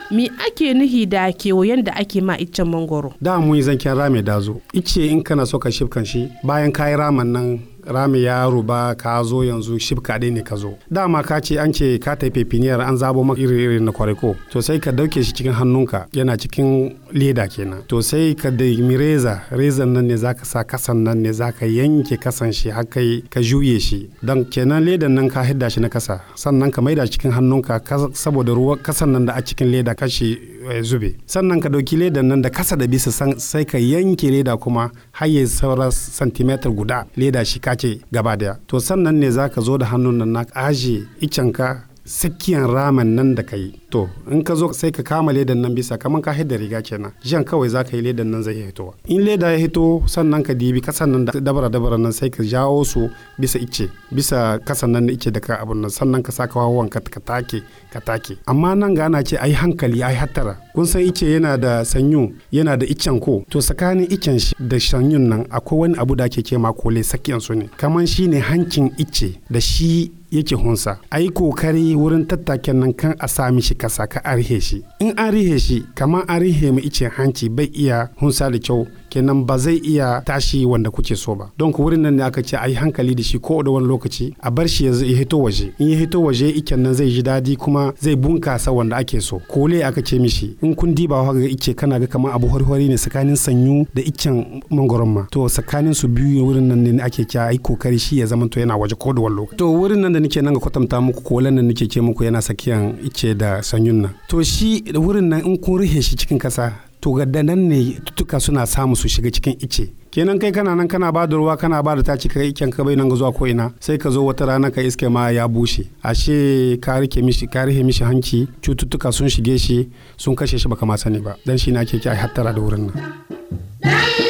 me ake nuhi da kewayen da ake ma iccen mangoro da mun yi zanken rame dazo ice in kana so ka shifkan shi bayan kayi raman nan rami ya ruba ka zo yanzu shifka ɗaya ne ka zo dama ka ce an ce ka tafi pepiniyar an zabo maka iri iri na kwariko to sai ka dauke shi cikin hannunka yana cikin leda kenan to sai ka da reza rezan nan ne zaka sa kasan nan ne zaka yanke kasan shi har kai ka juye shi dan kenan ledan nan ka hidda shi na kasa sannan ka maida cikin hannunka saboda ruwa kasan nan da a cikin leda kashi zube sannan ka dauki ledan nan da kasa da bisa sai ka yanke leda kuma har ya saura santimeter guda leda shi kace gaba daya to sannan ne zaka zo da hannun nan na aje icenka sakiyan ramen nan da ka yi to in ka zo sai ka kama ledan nan bisa kamar ka hidda riga kenan jan kawai za ka yi ledan nan zai hitowa in leda ya hito sannan ka dibi kasan nan da dabara dabara nan sai ka jawo su bisa ice bisa kasan nan da ice da ka abun nan sannan ka saka wawan ka ka take ka take amma nan ga ana ce ai hankali ai hattara kun san ice yana da sanyu yana da icen ko to tsakanin icen shi da sanyun nan akwai wani abu da ake ce ma kole sakiyan su ne kaman shine hancin ice da shi yake hunsa a yi kokari wurin tattaken nan kan a sami shi kasa ka arihe shi in an rihe shi kamar an rihe mai ice hanci bai iya hunsa da kyau kenan ba zai iya tashi wanda kuke so ba don ku wurin nan ne aka ce a yi hankali da shi ko da wani lokaci a bar shi ya hito waje in ya hito waje iken nan zai ji daɗi kuma zai bunkasa wanda ake so kole aka ce mishi in kun diba ga ice kana ga kamar abu harhari ne tsakanin sanyu da icen mangoron ma to tsakanin su biyu wurin nan ne ake kya a yi kokari shi ya zama to yana waje ko da wani lokaci to wurin nan da nake nan ga kwatanta muku kolen nan nake ce muku yana sakiyan ice da sanyun nan to shi wurin nan in kun rihe shi cikin kasa to ga nan ne tutuka suna samu su shiga cikin ice kenan kai kana nan kana ba da ruwa kana ba da taci kai iken ka bai nan ga zuwa ko ina sai ka zo wata rana ka iske ma ya bushe ashe ka rike mishi ka rike mishi hanci cututtuka sun shige shi sun kashe shi baka ma sani ba dan shi na ke ki hattara da wurin nan